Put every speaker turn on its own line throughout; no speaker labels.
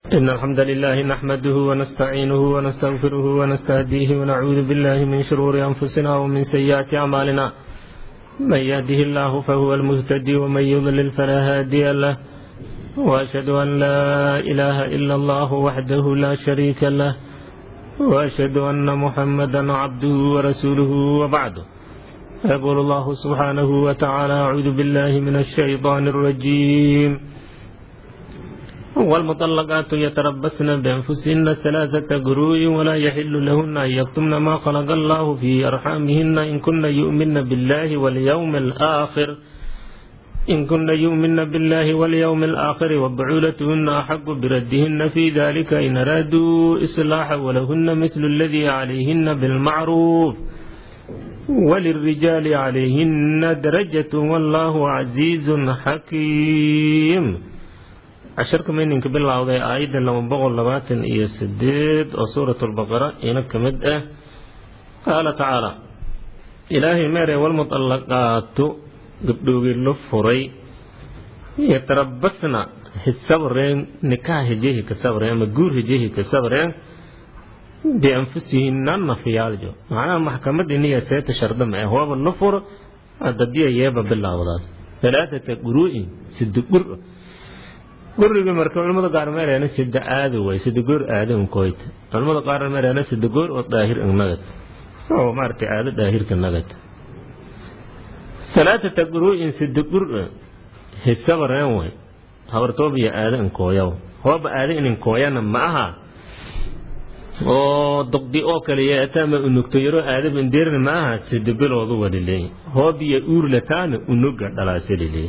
إن الحمد لله نحمده ونستعينه ونستغفره ونستهديه ونعوذ بالله من شرور أنفسنا ومن سيئات أعمالنا من يهده الله فهو المهتدي ومن يضلل فلا هادي له وأشهد أن لا إله إلا الله وحده لا شريك له وأشهد أن محمدا عبده ورسوله وبعده يقول الله سبحانه وتعالى أعوذ بالله من الشيطان الرجيم والمطلقات يتربصن بأنفسهن ثلاثة قروء ولا يحل لهن أن يكتمن ما خلق الله في أرحامهن إن كن يؤمن بالله واليوم الآخر إن كن يؤمن بالله واليوم الآخر وبعولتهن أحق بردهن في ذلك إن أرادوا إصلاحا ولهن مثل الذي عليهن بالمعروف وللرجال عليهن درجة والله عزيز حكيم casharka mayninka bilowday aayadda laba boqol labaatan iyo sideed oo suurat lbaqara ina ka mid ah qaala tacaala ilaahay meere walmuطallaqaatu gabdhoogii la furay yatarabasna hisabreen nikaha hijehi ka sabreen ama guur hijehi ka sabreen bianfusihinna nafyaaljo macnaha maxkamad iniya seeta sharda ma ah waaba la furo adadiya yeeba bilowdaas talaatata quru'in sida gur guriga marka culamada qaar meerana sida aada way sida goor aada unkoyt culamada qaar meerana sida goor oo daahir nagad oo maartay aada daahirka nagad salaata taqru'in sida gur hisabareen way habartoobiya aada unkooyaw hooba aada inin kooyana ma aha oo doqdi oo kale yeetama unugto yaro aadaba indeerna ma aha sida biloodu walileey hoobiya uurlataana unuga dhalaasalileey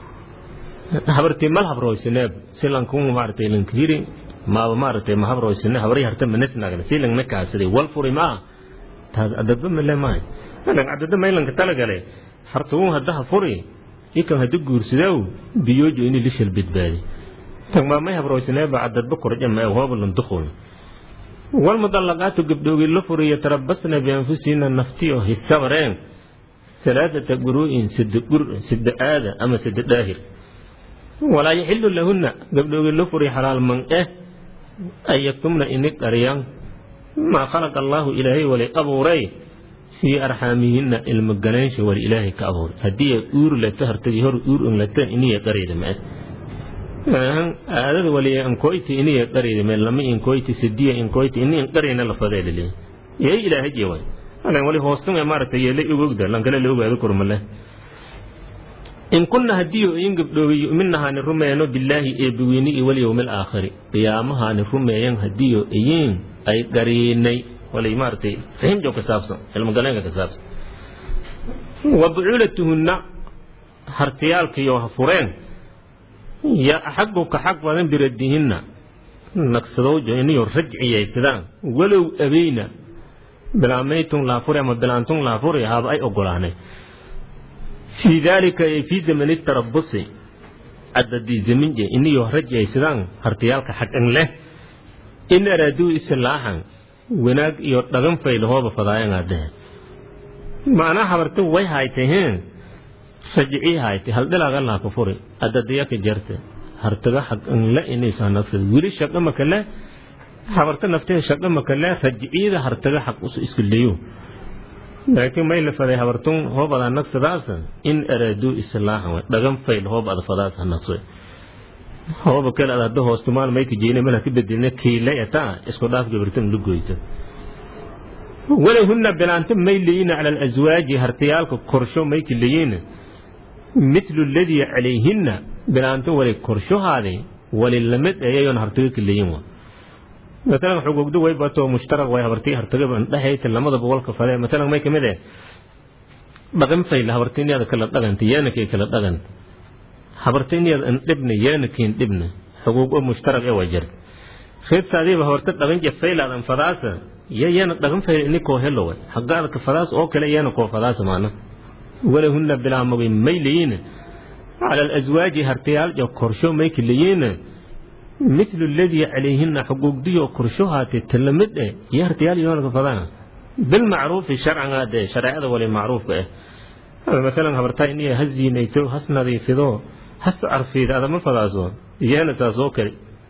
habartii mal habroysineeb silankun maartay lankiri maaba maartay ma habroysine habari harta manesnagna silangna kaasade wal furi maa taas adadba male maay alang adada maylanka talagale hartuun hadaha furi ikan hada guursadew biyoojo ini lishal bidbaadi tan maa may habroysineeba adadba korja ma hooba landukun walmudallaqaatu gabdhoogii la furiyo tarabasna bianfusihina naftiyo hisabareen salaadata guru'in sida gur sida aada ama sida daahir walaa yaxilu lahunna gabdhoogii la furi xalaal man eh an yaktumna ini qaryan maa khalaqa allaahu ilaahay wali abuuray fii arxaamihinna ilmogaleensha wali ilaahay ka abuuray haddii ay uur lato hartagii hor uur onlata iniya qarayda ma aadada wali ankoyti iniya qarayda ma lama inkoyti sidiya inkoyti ini inqarayna lafadeelile yay ilaahay jewan alan wali hoostun maaragtay yeela ogogda lankale la ogaado kurmale in kunna haddii oyin gabdhoobay yu'minahaani rumeeyano bilaahi eebbaweyni iyo walyowmi alaakhiri qiyaamahaani rumeeyan haddii oyin ay qariinay walay maaragtay fahimjo ka saabsan cilmogaleenka ka saabsan wa bucuulatuhunna hartiyaalkiyo ha fureen ya axagu ka xaq badan biradihinna nagsadowjo iniyo rajciyaysadaan walow abeyna bilaamaytun laafuri ama bilaantun laafuri haba ay ogolaanay fii daalika ay fii zamani tarabusi adadii zaminje iniyo rajaysadaan hartiyaalka xaqan leh in araaduu islaaxan wanaag iyo dhagan faylahooba fadaayan adehe macnaa habarta way haytay heen rajicii haytay haldhilaaga laaka furi adadiyaka jarte hartaga xaqan le inaysa nagsad weli shaqa maka le habarta nafteeda shaqa maka le rajiciyada hartaga xaq isku leeyo laakiin may la faday habartun hoob ada nagsadaas in araaduu islaaxan way dhagan fayl hoob ada fadaas naqsoy hooba kale ada hadda hoostumaan may ka jeena mala ka bedelna kiile eta isku dhaaf gabartan la goyto walahunna bilaanto may leeyina cala alaswaaji hartayaalka korsho may ka leeyina mitlu alladii calayhinna bilaanto wali korshohaade wali lamid ayayoon hartaga ka leeyin wa matalan xugugdu way bato mushtaraq way habartii hartagaba dhexayta lamada boqolka fale matalan may kamid eh dhaqan fayla habartiiniyada kala dhaqanta yaanakay kala dhaqanta habartiiniyada an dhibna yaanakiin dhibna xuguug oo mushtaraq ee waa jirta reedsaadiiba habarta dhaqan je faylaadan fadaasa ya yaana dhaqan fayla ini koo helo way xaqaada ka fadaas oo kale yaana koo fadaasa maana walahunna bilaamagay may leeyiin cala alaswaaji hartayaal jo korsho may ka leeyiin mitlu aladii calayhina xuquuqdiyo korshohaatee talamid eh iyo hartayaal yoonaka fadaan bilmacruufi sharcan dee shareecada wali macruufka ah maalan habartaa iniya ha ziinayto has nadiifido has carfiida adama fadaaso iyana saas oo kale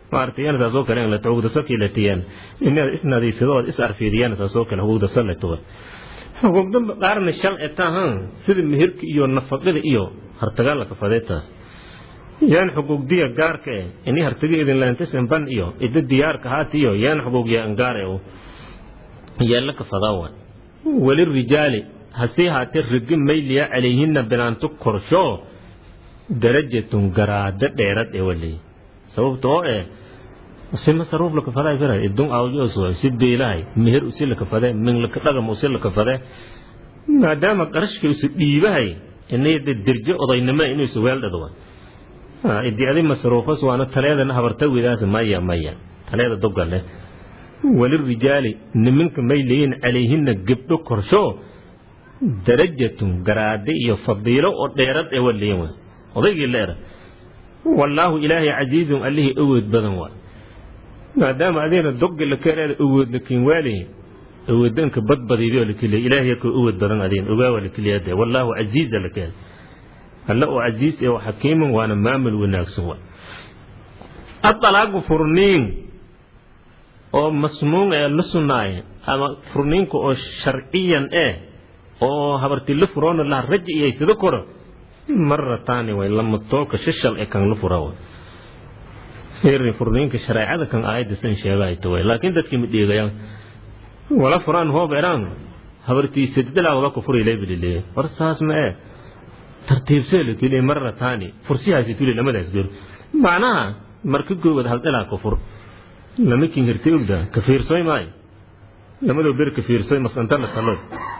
maaragtay yana saasoo kale in la hugdaso kiilatiyaan inaad isnadiifidood is arfiidiyaan saasoo kale hugdaso la tuwa hugugda qaarna shal etahan sida meherka iyo nafaqada iyo hartagaa la kafadeetaas yaan xugugdiya gaarka eh ini hartaga idin laantasan ban iyo ida diyaarka haatiyo yaan xugugya angaare yaalla kafadaawa walirijaali hasii haatee rigi mayliya calayhina bilaanto korsho darajatun garaado dheerad ee waley sababta oo eh si masaruuf la kafaday fira idun awjos si beelahay meher usi la kafade min la dhagam usi la kafade maadaama qarashka isu dhiibahay inayda dirjo odaynimo inuu isu weeldhado idi adi masruufas waana taleedana habarta widaas maya maya taleeda dogale walirijaali niminka may leeyihin calayhina gebdho korsho darajatun garaade iyo fadiilo oo dheerad ee waleeyin odaygii leera wallaahu ilaahay casiizun allihii awood badan waa maadaama adeena dogga la keenaada awood la keen waalihi awoodanka badbadiido la keliya ilaahay ka awood badan adeen ogaawa la keliyade wallaahu casiiza la keen alle oo casiis ee xakiiman waana maamul wanaagsan wa adalaagu furniin oo masnuun ee la sunnaaye ama furniinka oo sharciyan eh oo habarti la furoona laha raji iyo sida koro marataani way lama tooka shishal ee kan la fura wa fiiri furniinka shareecada kan aayadda san sheegayto way laakiin dadkii ma dheegayaan wala furaan hoob eraan habartii sadidalaa wada ku furay leebilile war saas ma ee tartiibsee la keliya marataani fursihaasi tuli lamadaas gor macnaha marka goobad haldalaa ku fur lama kin hirtay ogda ka fiirsoy maayo lamadoo ber ka fiirsoy masantana taloy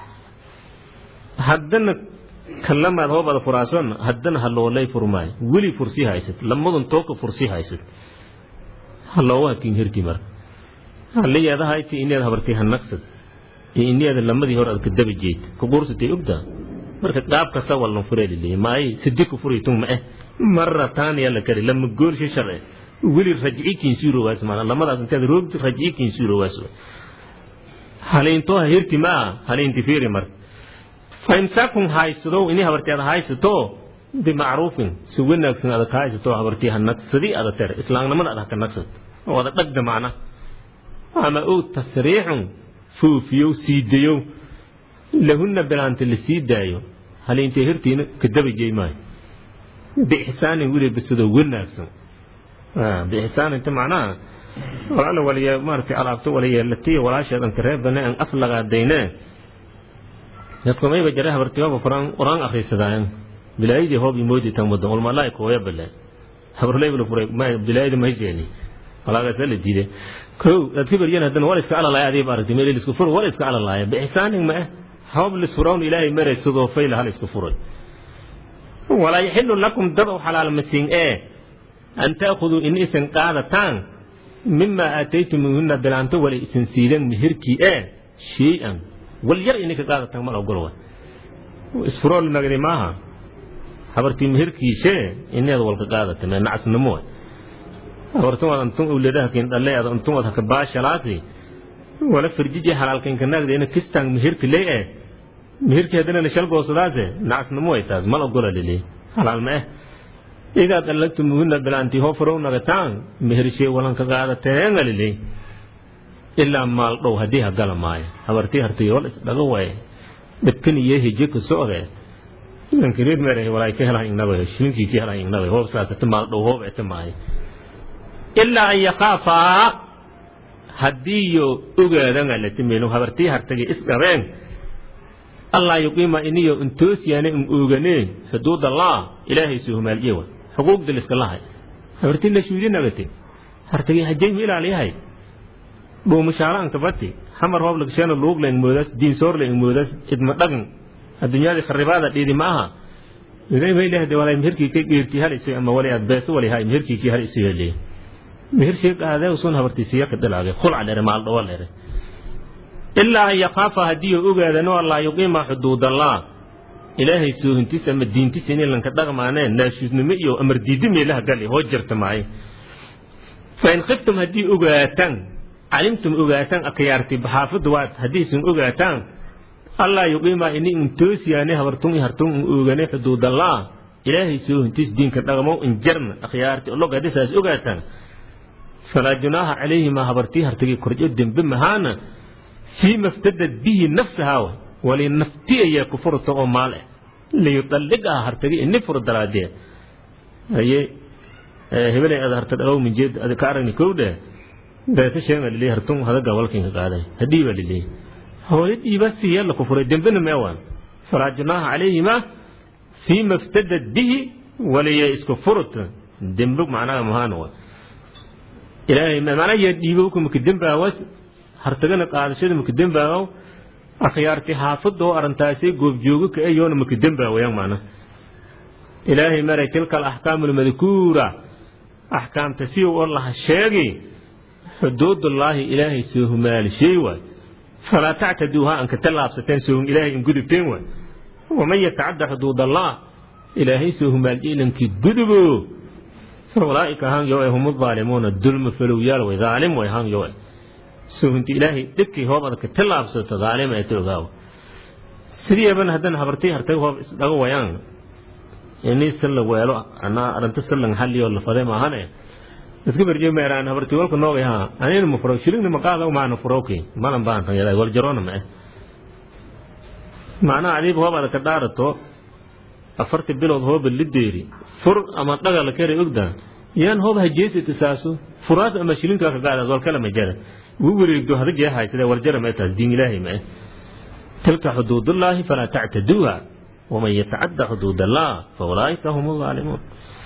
haddana kalamaad hoobada furaason haddana haloolay furmaayo weli fursi haysad lamadun tooka fursi haysad haloowaha kin hirti marka halayaadahayti inaad habartay hanaqsad iyo inaada lamadii hore aad ka daba jeed ka quursatay ogda marka qaab kasta wallan fureeliley maay sidi ku furitung ma eh marra taaniya la kari lama goolshi sharce weli rajci kinsiirowaas maana lamadaas intaad roogti rajci kinsiirowaas haliintoo hirti maa haliinti fiiri marka faimsaakum haysadow ini habartii aad haysato bimacruufin si wanaagsan aad ka haysato habartii ha nagsadi ada tere islaamnimada aad haka nagsad oo ada dhagda macna ama ow tasriixun foofiyow siidayow lahunna bilaanta la sii daayo haliintay hirtiina ka dabajey maayo biixsaanin weliba sidoo wanaagsan biixsaan inta macnaha walaala waliya maaragtay alaabto wala yeelatiyo walaasheedan ka reebane aan af lagaadayne dadkumayba jare habartiyoba quraan quraan akhrisadaayan bilaayadii hoob imoodi tan mudan ulmalaa'i kooya bale habarleybla furay bilaayada mahayseeni walaagaasa la diide kow dadka baryan haddana wal iska alalaaya adiib aragtay meel isku fur wal iska alalaaya biixsaanin ma eh hoob lisfurawn ilaahay maray sidoo fayla hal isku furay walaa yaxilu lakum dad u xalaal masiin ee an taakuduu in isan qaadataan mima aataytumuhuna bilaanto wala isan siidan mihirkii ee shay-an wal yar ininka qaadataan mal ogol wa isfurool nagdi maaha habartii mihirkiishe inaad walka qaadata mee nacasnimo habartumaad antun uledaha kin dhalle ad antumad haka baashalaasi wala firjiji halaalkinka naagda ina kistaan mihirka lee eh mihirkii haddana la shalgoosadaase nacasnimo way taas mal ogola lili halaal ma eh idaa dallagtumuhuna bilaanti hofarow nagataan mihirshee walanka qaadateena lili ilaa maal dhow haddii hagala maayo habartii hartay wal isdhaga waye dhibkan iyo heje ka socde lankireed mere walay ka helaan ignabe shilinkii ka helaan ignabe hoob saasata maal dhow hoob ete maayo ilaa an yakhaafaa haddii yo ogaadan alatimeno habartii hartagay isdhabeen allah yuqiima iniyo intoosyaane in ooganeen xuduud allah ilaahay suhumaalyewa xuquuqda liska lahay habartii la shuudi nagate hartagay hajay mu ilaaliyahay dhuumashaalaanka bati xamar hoob lagasheena luug leen moodaas diinsoor leen moodaas idma dhagan adduunyadii kharibaada dhiidi ma aha ilaahay ma ilaahde walay mihirkii ka geerti hal isu ama wali aad beeso wali hay mihirkii kii hal isu yeeliyay mihir shee qaadee usun habartii siya ka dhilaagay khulca dhere maal dhawa dhere ilaa an yakaafa haddii ogaadano allah yuqiima xuduudallah ilaahay soohintiis ama diintiis inay lanka dhaqmaanee naashuusnimo iyo amar diidi meelaha gali hoo jirta maayo fain khiftum haddii ogaataan calimtum ogaataan akayaarti baxaafadda waad haddiisun ogaataan allah yuqiima ini intoosiyaane habartun i hartun in oogane xuduudallah ilaahay soohintiis diinka dhaqmo in jarna akhyaarti olog haddii saas ogaataan falaa junaaha calayhimaa habartii hartagii korjo dembe mahaana fii maftadad bihi nafsahaa wali nafti ayaa ku furta oo maal ah liyudalligaha hartagi ini furo daraadee haye hebelay ada harta dhalow minjeed ada ka aragni kow dheh deese sheega lilii hartun hadaga walkinka qaaday hadhii baa lilii hooyo dhiiba siiya la ku furay dembena meewaan falaa junaaha calayhimaa fii maftadad bihi waliya isku furta dembe macnaha mahaan wa ilaahay macnaha yaa dhiibo ku maka dembaawas hartagana qaadashada maka dembaawo akhyaarti xaafadoo arrintaasay goobjoogo ka eyoona maka dembaawayaan macna ilaahay maray tilka alaxkaamu almadkuura axkaamta si oo laha sheegi xuduudullaahi ilaahay soo humaalishey waay falaa tactaduuha anka tallaabsateen soohum ilaahay in gudubteen waay waman yatacadda xuduudallah ilaahay soo humaaliyey ilankii gudubo faulaa'ika han yo hum aalimuuna dulma falowyaal way daalim way han yo soohunti ilaahay dhibkii hoob adka tallaabsato daalim ay ta ogaawo sidiiban haddana habartii hartay hoob isdhago wayaan ini salla weelo anaa arrinta sallan xalliyo la fade maahane iska berje meeraan habartii walka noogay haa anina ma furo shilingna maqaada maana furowki malan baan tan yaday wal jaroona ma eh macnaha adiiba hoob adka dhaarato afartii bilood hooba lideeri fur ama dhaga la kere ogda yaan hoob hajeesita saaso furaas ama shilinkaa ka gaadaas wal kala majara wuu wareegdo hada jeehay sida warjara ma taas diin ilaahay ma eh tilka xuduudullaahi falaa tactaduuha waman yatacadda xuduud allah faulaa'ika hum aalimuun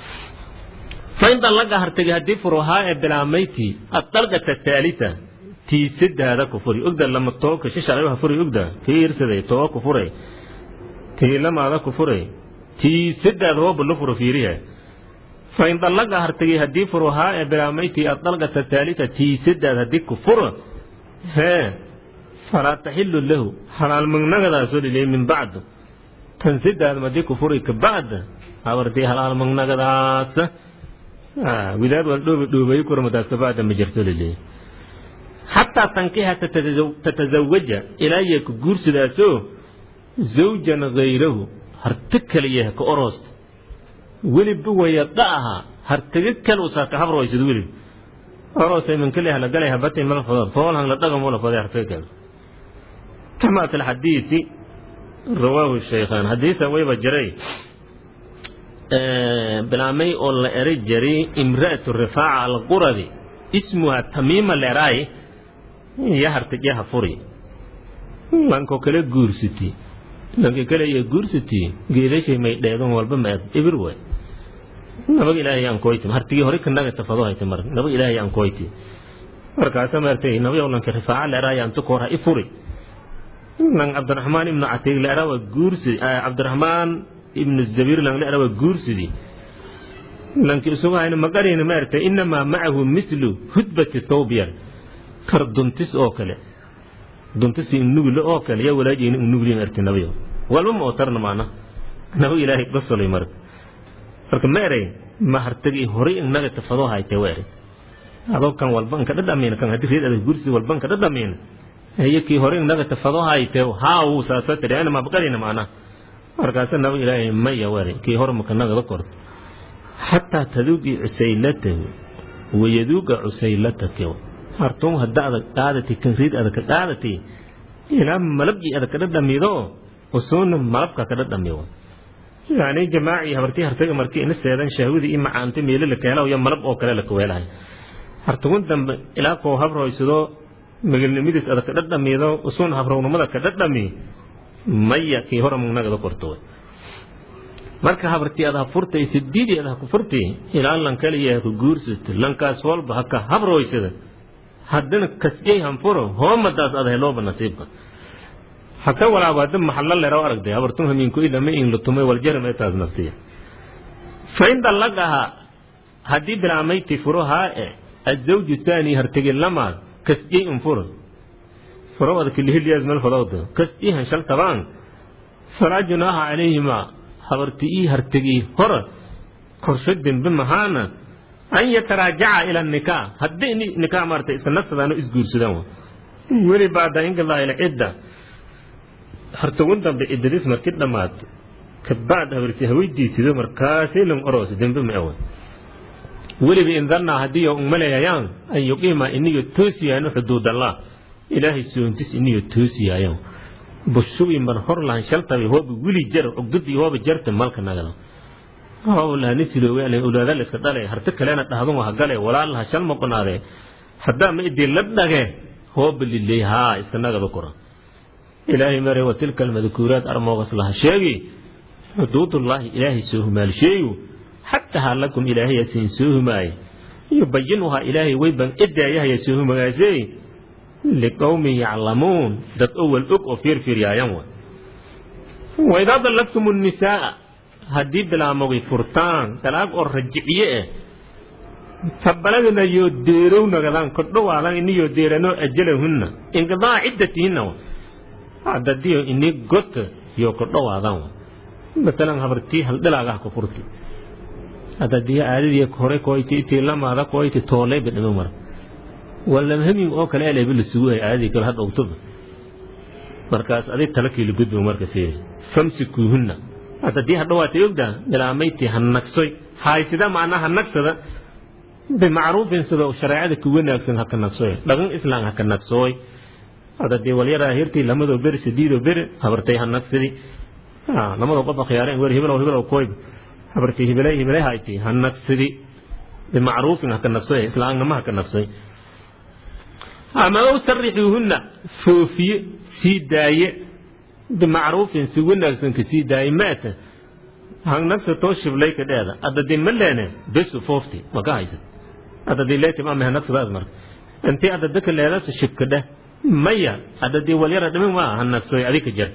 fain dallaga hartagi haddii furuhaa ee bilaamayti adalqata taalita tii saddaada ku furi ogda lama tooka shishalaha furi ogda tii irsaday too ku furay tii lamaada ku furay tii saddaad hooba la furo fiiriha fain dallaga hartagi haddii furuhaa ee bilaamayti adalqata taalita tii saddaad haddii ku furo hee falaa taxilu lahu xalaal magnagadaasoo dhilay min bacd tan saddaad madii ku furi kabacda habartii halaal magnagadaas widaad wal dhoobi dhoobay kurmadaas kabacda ma jirto lilay xataa tankiha tatazawaja ilaa yee ku guursidaasoo zawjan hayrahu harti kaliya ka oroosta welibba wayada aha hartaga kal usaa ka habroysad welib oroosay man kaliya la galay habatay mala fadad fool hang la dhagamo la faday hartaga kal kama fi lxadiisi rawaahu shaykhaan xadiisa wayba jiray bilaamay oo la eri jiray imra'atu rifaaca alquradi ismuha tamiima leraay ya hartajaha furi lanko kale guursiti lanka kale iyo guursiti geedashay may dheedan walba ma ibir way nabag ilaahay aan koyti hartigii hore kanaga tafado hayta mar nabag ilaahay aan koyti markaasa maartay nabayow lanka rifaaca leraay aan tukoora i furi lang cabdiraxmaan ibnu catiig la eraa waa guursidi cabdiraxmaan ibnu zabiir lang la eraa waa guursidi lanki isugu hayna magarina maartay inamaa macahu mislu hudbati thawbiyar kar duntis oo kale duntisi innugule oo kale yaa walaajeyna innuguli maartay nabayo walba ma otarna maana nabag ilaahay basolay marka marka ma eray ma hartagi horay inaga tafadoo haytee wa eray adoo kan walba nka dhadhamayna kan haddii reed adag guursidi walba nka dhadhamayna heye kii hore inaga tafado hayte haa wuu saasa tiri ana mabqalina maana markaasa nabag ilaahay maya wari kii hore makanagada korto xataa taduugi cusaylatahu wayaduuga cusaylataka hartum hadda adag qaadati kan riid adag ka qaadati ilaa malabgii adag ka dhadhamido usuuna malabka ka dhadhamiyo yani jamaaci habartii hartaga markii ina seedan shahwadii i macaanta meelo la keelayo iyo malab oo kale la kaweelahay hartugun dambe ilaa koo habroysado magalnimadiis adag ka dhadhamido usuun habrownimada ka dhadhami maya kii hore magnagada korto marka habartii ad ha furtay sidiidii ad ha ku furtay ilaa lan kaliya ha ku guursato lankaas walba ha ka habroysada haddana kasjay hanfuro hoomadaas ad helooba nasiibka haka walaabada maxalla leraw aragday habartun hamiinku idhama in la tumay waljaram ee taas naftiya fa in dallaqaha haddii bilaamayti furuhaa e azawju taani hartegi lamaad kasjay unfuro furo ad kilihiliyaas meel fadowdo kasjay hanshal tabaan falaa junaaha calayhima habarti ii hartegii hore korsho dembe mahaana an yataraajaca ila nikaa haddii nikaa maarata iska nasadaano isguursadaan weli baada inqilaa ila cidda hartagun dambe ciddadiis marki dhammaato kabacd habarti haweydiisido markaasay lan oroos dembe ma awan weliba in dannaa haddii un maleeyayaan an yuqiima iniyo toosiyaano xuduudallah ilaahay soontis iniyo toosiyaayaan bushubi mar hor lahan shaltabi hooba wili jar ogdadii hooba jarta malka nagada hooba lahani siloowe ulaada la iska dhale harti kalena dhahdun waha gale walaalaha shal maqonaade haddaa ma idii la dhage hooba liley haa iska nagada kora ilaahay mare wa tilka almadkuuraat armoogas laha sheegi xuduudullaahi ilaahay soo humaalsheeyu xataa lakum ilaahay asiin soo humaaye yubayinuhaa ilaahay weyban idaayahay soo humagaasey liqowmin yaclamuun dad owal og oo fiirfiiryaayan wa waidaa dallaqtum nnisaaa haddii bilaamogay furtaan dalaag oo rajiciye eh tabaladina yoo deerow nagadaan kodhowaadan iniyoo deeranoo ajalahunna inqidaa ciddatihinna wa haddadiyo ini gota yoo kodhowaadan wa matalan habartii haldhilaagaha ku furti haddadii aadadii hore koyti itii lamaada koyti tooleyba dhimo mara walamhamin oo kale eleeba la sugu hay aadadii kale hadha ogtoba markaas adig talakii la gudbo marka fiiri famsikuuhunna haddadii hadhawaatay ogdaa bilaamaytii hanagsoy haysida macnaa hanagsada bimacruufin sida shareecada ku wanaagsan haka nagsoy dhaqan islaam haka nagsooy haddadii walyaraa hirtii lamadoo beri sidiidoo beri habartay hanagsidi lamadoo qof akhyaareen wer hibilow hibilow koyb habartii hibilay hibilay hayti hanagsidi bimacruufin haka nagsoy islaamnimo haka nagsoy ama ow sarixuuhunna foofiye sii daaye bimacruufin si wanaagsan ka sii daaye maata hangnagsa too shiblay ka dheeda adadii ma leene besu foofti maka haysad adadii leetim ama hanagsadaas marka intii adadaka leedas shibka dheh maya adadii walyara dhimin waa hanagsoy adika jar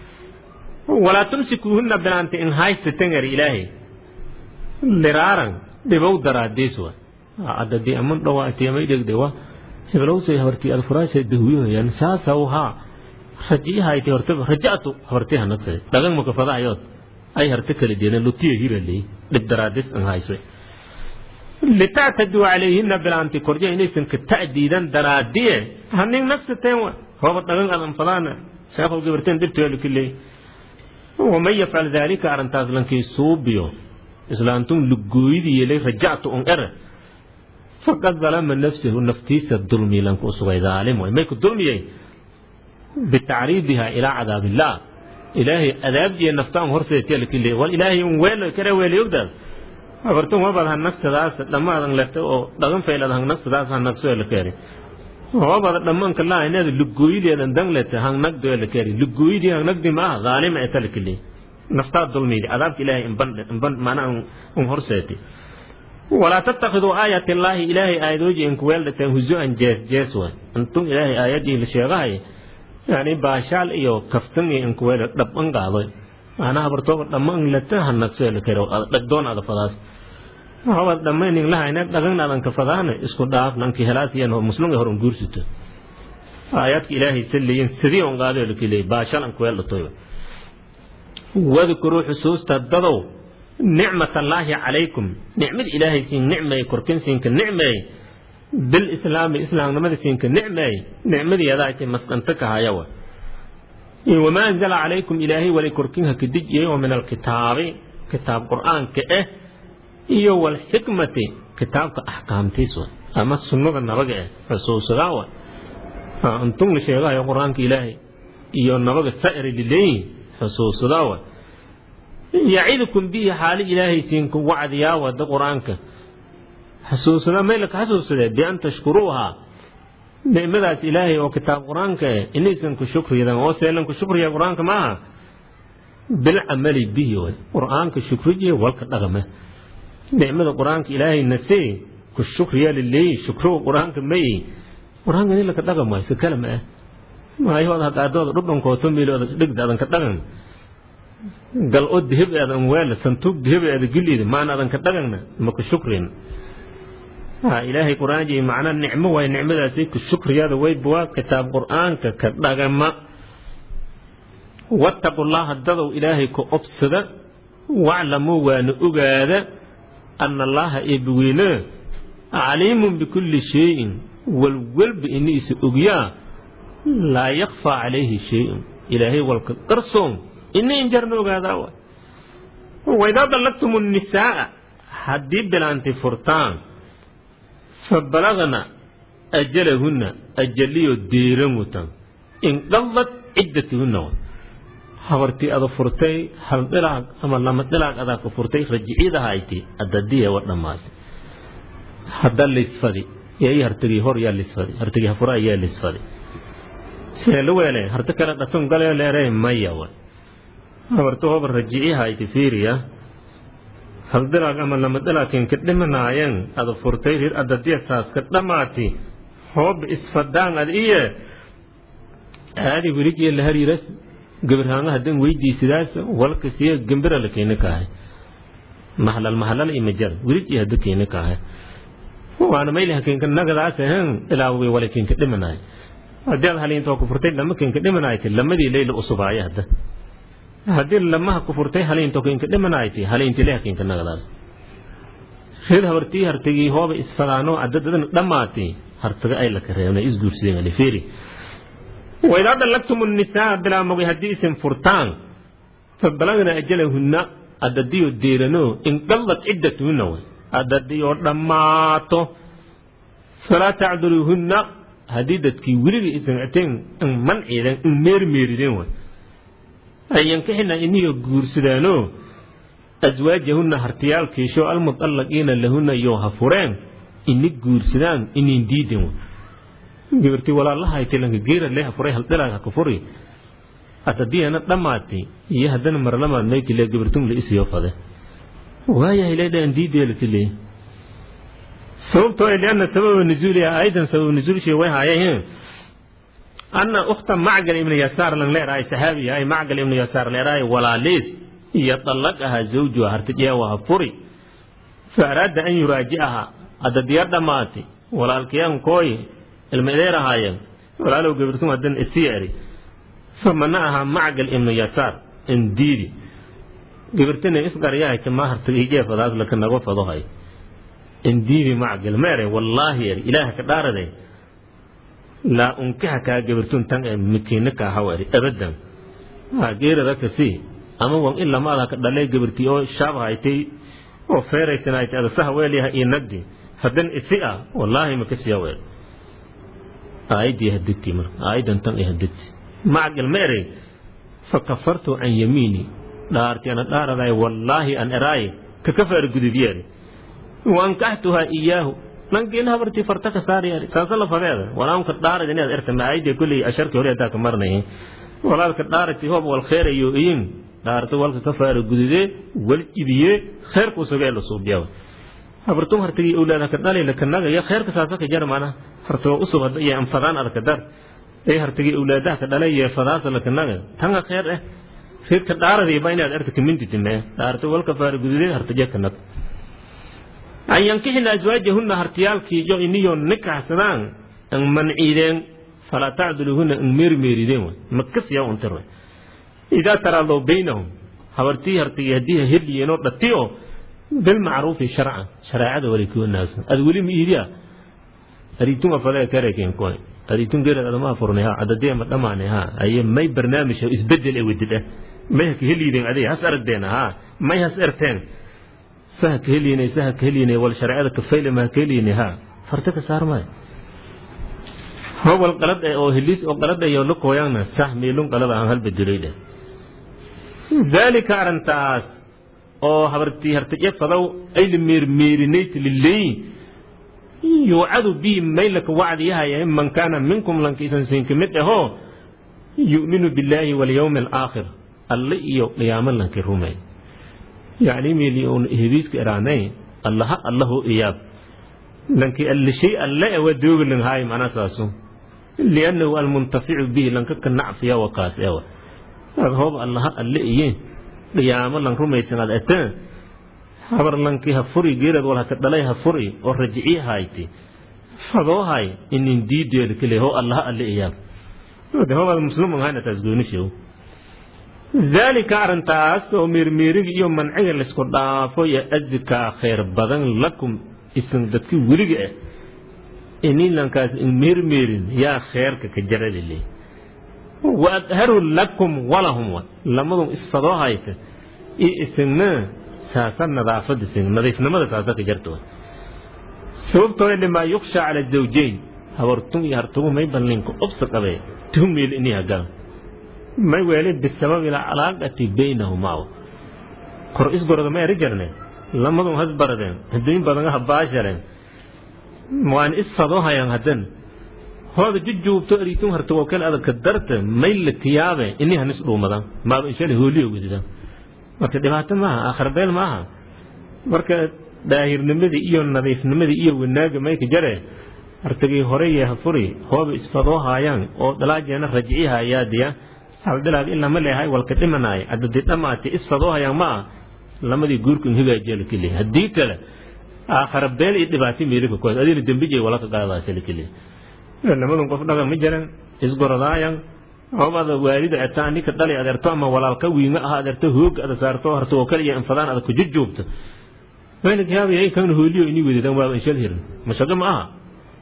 walaa tumsikuuhunna bilaanta in haysatangari ilaahay liraaran dhibow daraadiis wa adadii aman dhawaati amay dhegde wa hiblowsay habartii ad furaashay dahwiyohayaan saasaw haa rajiyahayti hortaba raja'tu habartii hanagsay dhagan maka fadahayood ay harta kala deedeen lutiya hiraley dhib daraadis an hayso litactaduu calayhina bilaanti korja inaysan ka ta'diidan daraadiye hanin nagsateen wa hooba dhagan adan fadaana sheekhow gabarteen dirteelu kiley waman yafcal daalika arrintaas lankii suubiyo islaantun lugooyidiyelay rajactu un ere faqad dalama nafsahu naftiisa dulmi lanku sugay daalim way may ku dulmiyey bitacriidiha ilaa cadaab illaah ilaahay adaabdiya naftaan horseetiya lakile wal ilaahay un weelo kare weeli ogdaas abartun wabad hanagsadaas dhammaadan lete oo dhagan faylad hanagsadaas hanagsoe la keeri wabada dhammaanka laa inaad lugooyideedan dan lete hangnagdoe la keeri lugooyidii hangnagdi maaha dhaalima eta lakile naftaa dulmiydi cadaabka ilaahay inban maanaa un horseeti walaa tattakiduu aayat illaahi ilaahay aayadooji inkuweeldhateen huzuan jees jees way intun ilaahay aayadii la sheegahay yani baashaal iyo kaftan iyo inkuweela dhaban qaadoy maanaa habartooba dhamman lata hanagso la kero dhagdoon ada fadaas hobad dhammaynin lahayna dhagan adan ka fadaana isku dhaaf nanki helaas iyo muslimga hor guursito aayaadka ilaahay saliyin sidii on qaado la kile baashaal inkuweel dhatoy wadkuruu xusuusta dadow nicmat allaahi calaykum nicmad ilaahay siin nicmeey korkin siinka nicmeey bilislaami islaamnimada siinka nicmeey nicmadeedaati masqanta ka hayawa wamaa anzala calaykum ilaahay wali korkinha ka dejiyey oo min alkitaabi kitaab qur'aanka ah iyo walxikmati kitaabka axkaamtiis wa ama sunnada nabaga ah xusuusadaa wa intun la sheegahayo qur-aanka ilaahay iyo nabaga sa'iri lileeyihin xusuusadaa wa yacidukum bihi xaali ilaahay siinku wacdiyaa wada qur-aanka xasuusada maylaka xasuusadee bian tashkuruuha nicmadaas ilaahay oo kitaab qur-aanka eh inaysan ku shukriyadan oo seelan ku shukriya qur-aanka maaha bilcamali bihi way qur-aanka shukriye walka dhaqame nicmada qur-aanka ilaahay nasee ku shukriya lileeyi shukrow qur-aanka mayi qur-aanka ni laka dhaqam waay si kale ma ah maayahood hadaadooda dhudhankooto miilooda dhigda adan ka dhaqan gal oo dihib eedan weela santuug dihib eeda giliida maan adan ka dhaqanna maka shukrin ilaahay qur-aanji macnaa nicmo waay nicmadaasi ku shukriyada waybuwaa kitaab qur-aanka ka dhagama wattaqu llaha dadow ilaahay ku obsada waclamuu waana ogaada ana allaha eebaweyne caliimun bikulli shayin walwalba iniisa ogyaa laa yakfaa calayhi shayun ilaahay walka qarsoon ini injarna ogaadaa wa waidaa dallaqtum nnisaaa haddii bilaanti furtaan fabalagna ajalahunna ajaliyo deeran wutan inqadad ciddatuhunna habartii ada furtay hal dhilaag ama lama dhilaag adaa ku furtay rajiciidahayti adadiya wa dhammaatay hadda lisfadi yai hartagii hor yaa lisfadi hartagii hafura ayaa lisfadi seelu weele harta kale dhafin galee leeree maya wa habarta hoba rajicihayti fiiriya hal dhilaag ama lama dhilaakin ka dhimanaayan ada furtay rir adadiya saaska dhammaati hoob isfadaan ad iye aadi weligiya la hariiras gabirhaanga hadan weydiisidaas walka siya gambira la keeni kaahay mahalal mahalal imajar wiriji hada keeni kaahay waana mayli hakenka nagadaas ahan ilaa way wala kenka dhimanaay haddii aad haliintoo ku furtay lama kenka dhimanayti lamadii leyla usubaaya hadda haddii lamaha ku furtay haliintoo kenka dhimanayti haliinti le hakenka nagadaas reed habartii hartagii hooba isfadaano adadadan dhammaatay hartaga ay la kareebna isguursideen alifeeri وإذا طلقتم النساء بلا مغي هدي اسم فرتان فبلغنا أجلهن أدديو ديرنو إن قلت عدتهن أدديو دماتو فلا تعذروهن هديدتكي ولي اسم عتين إن من إذن إن مير ميرين أن ينكحن إني قرسدانو أزواجهن هرتيال كيشو المطلقين لهن يوها فرين إني قرسدان إني ديدين gabartii walaalahay tilanka geera leha furay haldilaaga ka furi atadiyana dhammaatay iyo haddana marlamaad maykile gabartum la isiyo fade waayahay leedhaan diideelatile sababtoo lianna sababa nuzuuliha aydan sababa nuzuulshii way haayeen anna ukhta macgal ibnu yasaar lan leeraay saxaabi ay macgal ibnu yasaar leeraay walaaliis iyo dallaqaha zawjuha hartijeewaha furi fa araada an yuraaji'aha adadiya dhammaatay walaalkiyaan kooy ilma ideer ahaayeen walaalow gabirtum hadan isii eri famanaha macgal ibnu yasaar indiidi gabirtana isqaryahayta ma hartagijee fadaas laka nago fadohay indiidi macgal ma ere wallaahi eri ilaaha ka dhaaraday laa unkixa kaa gabirtun tan ee mikiina kaa haw eri abadan geerada kasi ama wan in lamaada ka dhalay gabirtii oo shaab haytay oo feeraysanaytay ada saha weelyaha iyo nagdi hadan isi ah wallaahi makasiya weer aayadii hadegti marka aayadan tan ay hadegti macgal ma erey fakafartu can yamiini dhaarti ana dhaaraday wallaahi an eraaye kakafaar gudubyeeri waankaxtuhaa iyaahu nankiina habartii farta ka saariyari saasa la fadeeda walaamka dhaarad inaad erta ma aayadii kulley asharki hore adaa ka marnay walaalka dhaarati hoob wal khayrayo iyin dhaarta walka kafaara gududee wal jibiyee khayrkuu sugee la suubiyaa habartum hartagii awlaada ka dhalay la kanaga ya khayrka saasa ka jar mana hartoo usub hadda iyo anfadaan arka dar ay hartagii awlaadaha ka dhalay iyo fadaasa la kanaga tanga khayr eh reedka dhaaradii ba inaad arta kaminti timee dhaarta walka faara gududee hartaje kanag an yankixina azwaajahunna hartiyaalkii jo iniyo nikaxsadaan an manciideen falaa tacduluhunna an meermeerideen makasiya untir idaa taraadoo baynahum habartii hartagii haddii heliyeenoo dhatiyo bilmacruufi sharcan shareecada walikoo naagsan ad weli miidiya ariitun afadee kareekeen koy ariitun geerad adama furnay ha adadee ma dhamaanay ha aye may barnaamij isbedel ee wadid ah may ha kaheliideen aday has aragdeena ha may has erteen saha kaheliinay saha kaheliinay wal shareecada kafayle ma kaheliinay ha farta ka saar maayo howal qalad oo heliis oo qalad ayo la kooyaana sah meelun qalad aan hal bedelay dheh dalika arintaas oo habartii hartaje fadow ay la meermeerinayt lileey yuucadu bii maylaka wacdiyahaya man kaana minkum lankiisan siin ka mid ahoo yu'minu billaahi walyawmi alaakhir alle iyo qiyaamo lanki rumey yacni meeli uun hediiska iraanay allaha allahu iyaab lanki alle shay alle awa dooga langhaay macnaa saasu liannahu almuntaficu bihi lanka ka nacfiya wakaas ewa ad hoob allaha alle iye qiyaamo lan rumaysanaad ataan habar lankii ha furi geerad wal haka dhalay ha furi oo rajiciye hayti fadoohay inin diideeda kale ho allaha alle iyaab de hobaad muslim ahayna taas goonishow daalika arrintaas oo meermeeriga iyo manciga laysku dhaafo ya azikaa khayr badan lakum isan dadki weliga ah inilankaas in meermeerin yaa kheerka ka jaradile wa adharu lakum walahum lamadun isfadoo hayta iyo isagna saasa nadaafada isag nadiifnimada saasa ka jarta sababtoo limaa yuksha cala zawjayn habartun iyo hartugu may ballinka obsa qabe tuhmil ini hagal may weeli bisababi alcalaaqati baynahumaa kor isgoroda ma eri jarne lamadun has baradeen adduun badan ha baashareen waan isfadoo hayaan haddan hooda jujuubto eriitun hartugoo kale adagka darta may la tiyaabe ini hanis dhuumadan maaba inshale hooliyo wedida marka dhibaato maaha aakharbeel maaha marka daahirnimadii iyo nadiifnimadii iyo wanaaga mayka jare hartagii hore iyo hafuri hooba isfadoo haayaan oo dhalaajeena rajci hayaadiya haldhilaad ilaa ma leehay walka dhimanaay adadi dhamaati isfadoo hayaan ma ah lamadii guurkan hagaajiya lakeli haddii kale aakhara beel iyo dhibaato meelika kuwaas adina dembijay walaka qaadaasa lakeli lamadun qof dhagan ma jiran isgorodaayan hobada waalida etaa ninka dhali adeerto ama walaalka wiima aha adeerto hoog ada saarto harto oo kale iyo infadaan ada ku jujuubto weelikayaabaya kan hooliyo ini wedadan waaba inshal hirin mashago ma aha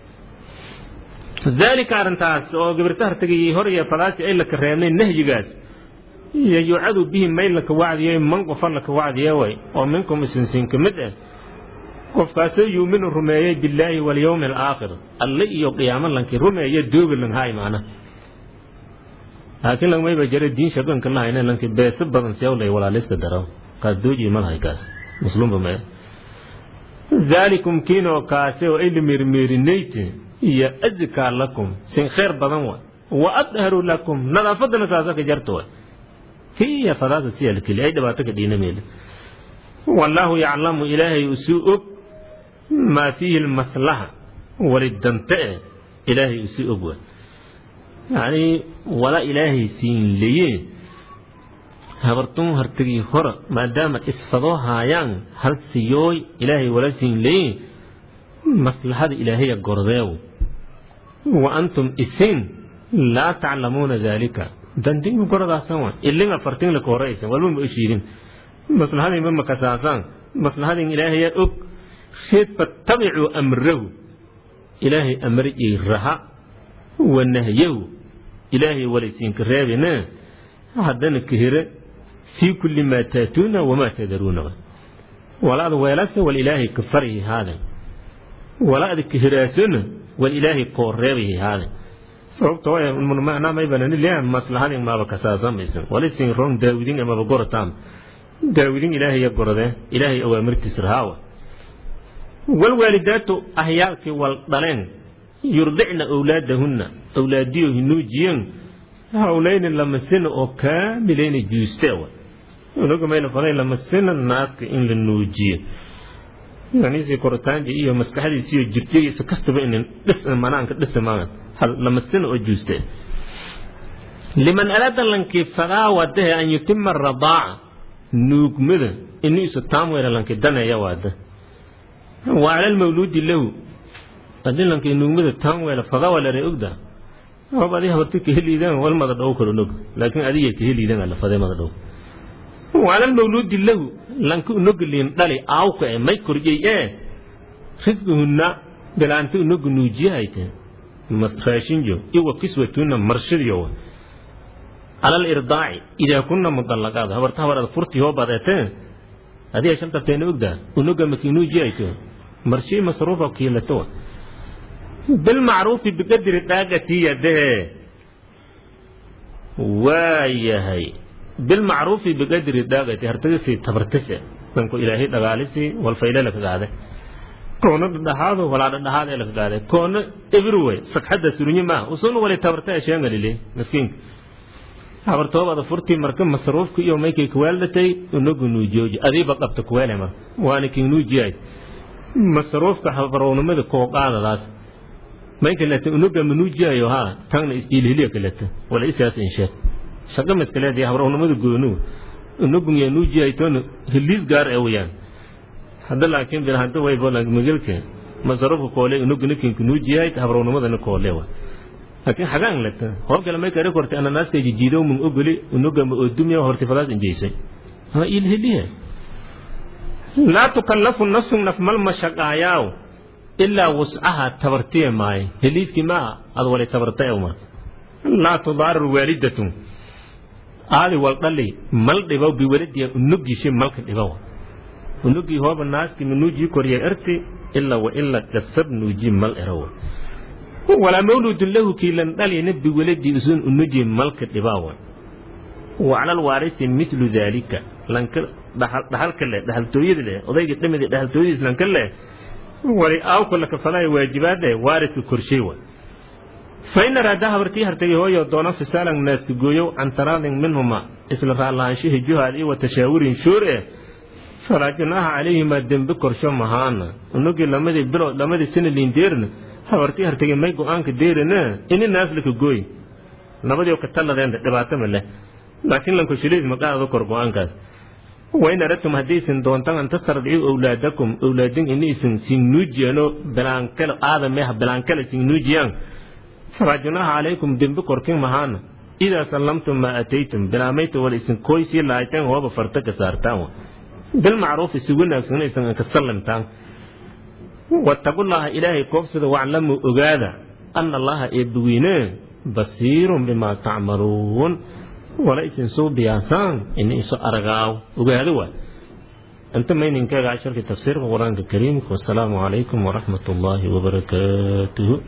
daalika arrintaas oo gabirta hartagii hor iyo fadaasi ay laka reebnay nahyigaas iyo yucadu bihi may laka wacdiye man qofa laka wacdiye way oo minkum isinsiin ka mid ah qofkaasoo yuuminu rumeeyey billaahi walyowmi alaakhir alle iyo qiyaamo lankii rumeeye dooga langhaay maana laakiin langmayba jare diin shaganka lahayna lanki beesa badan siyawlay walaalista daro kaas dooji malahay kaas muslumba mee daalikum kiinoo kaase oo ay lamiirmiirinayte iyo azkaa lakum sin khayr badan wa wa adharu lakum nadaafadana saasaka jarta wa kiya fadaasa siya lakeli ay dhibaato ka dhiina meele wallaahu yaclamu ilaahay usuu og maa fiihi lmaslaxa walidante eh ilaahay usuu og wa yacni wala ilaahay siin leye habartun hartagii hora maadaama isfadoo haayaan hal siyooy ilaahay wala siin leye maslaxada ilaahaya gordeew wa antum isin laa taclamuuna daalika dandinga gorodaasan wa ilin afartin laka horeysan walba ma oshiidin maslaxadinba makasaasaan maslaxadin ilaahaya og reed fatabicuu amrahu ilaahay amriyey raha wa nahyahu ilaahay walaysiinka reebina haddana kahire fii kulli maa taatuuna wamaa tadaruuna walaada weelase wal ilaahay ka farihi haade walaada kahiraasona wal ilaahay koo reebahi haade sababto macnaa may banani leeyahay maslaxadin maaba kasaasamaysan walisin ron daawidin amaba gorotaam daawidin ilaahaya gorode ilaahay awaamirtiis rahaawa walwaalidaatu ahyaalkii wal dhaleen yurdicna awlaadahunna awlaadiyo hinuujiyen hawlayni lamasina oo kaamilayna juusteewa unaga mayna falay lamasina naaska in la nuujiyo yaniisi koritaanji iyo maskaxdiisi iyo jirjadiisa kastaba in dhis manaanka dhisi maagan lamasina oo juuste liman araada lankii fadaa wadahe an yutima radaaca nuugmada inuu isu taamweela lanki daneeya waada wa cala almawluudi lahu haddii lankii nuugmada taamweela fadaa waa lare ogda hoob adi habarti kaheliidaan wal mada dhow kalo nog laakiin adiga kaheliidaan ala fadee mada dhow wa cala almawluudi lahu lanki unogaliin dhali aawka e may korjey ee risquhunna bilaanti unoga nuujiyahayte raashinjo iwa kiswatuna marshadiyo cala alirdaaci idaa kunna mudallaqaad habarta habar ad furti hoo badeetee adiga shantabteena ogdaa unoga makinuujiyayto marshii masruufa kiilato bilmacruufi biqadri daaqati yadahe waayahay bilmacruufi biqadri daaqati hartagisii tabartise danku ilaahay dhagaalisi walfaylelaka gaade koona dhadhaxaado walaa dhadhaxaad ee laka gaade koona everyway sagxadda surunye maaha usun wali tabarta asheengalile miskiinka habartoobada furtii marka masruufka iyo maykay kuwaaldatay unagu nuujooji adiiba qabta kuweele marka waana kin nuujiyaay masruufka habarownimada koo qaadadaas mayka lata unaga manuujiyayo haa tagna isdiilhiliya kalata wala isaas insheed shaqa maskaleedii habarownimada goonu unagun yaa nuujiyaytoona hiliis gaar ee wayaan hadda laakiin bil hadda way bolan magalka masarufka koole unuguna kinku nuujiyay habrownimadana koole wa laakiin xagaan lata hor kale may kare kortay ananaaska jijiido mun ogoli unuga ma oodumya horti fadaas injeysay ama ilhiliya laa tukallafu nafsun naf mal mashaqaayaaw ilaa wuscaha tabartiye maaye heliiskii maa ad wali tabarta ewma laa tudaarir waalidatun aadi wal dhali mal dhibo biwaladiya unugiishe malka dhibowa unugii hooba naaski minuujii koriya erti ilaa wa in la qasab nuuji mal eraw walaa mawludun lahu kii lan dhalyana biwaladii usun unuji malka dhibaawa wa cala alwaarisi midlu daalika lanka dhaxalka leh dhaxaltooyada leh odayga dhamida dhaxaltooyadiis lanka leh wali aawka la kafalaya waajibaad leh waariska korshay wa fa in araada habartii hartay hooyo doona fisaalan naaska gooyow can taraadin minhuma isla raallahaanshihi juhaad iyo wa tashaawurin shuur eh falaa junaaha calayhimaa dembe korsho mahaana unugii lamadii bilood lamadii sana liindeerna habartii hartagay may go-aanka deerana ini naaslaka gooy labadii ka talladeenda dhibaato ma leh laakiin lankoshileed maqaada kor go-aankaas wain aradtum haddaysan doontan an tastardicu owlaadakum owlaadin inaysan sinnuujiyaano bilaankale aadameha bilaankale sinnuujiyaan falaa junaaha calaykum dembe korkin mahaana idaa sallamtum maa ataytum bilaamayta wala isin kooysii laayteen hooba farta ka saartaan bilmacruufi si wanaagsan aysan ka sallimtaan wattaqullaaha ilaahay koobsada waclamuu ogaada ana allaha eebbiwiine basiirun bimaa tacmaluun wala isin suu biyaasaan ini isu aragaaw ogaado waa inta mayninkeega casharkii tafsiirka qur-aanka kariimka wasalaamu calaykum waraxmat ullaahi wabarakaatuhu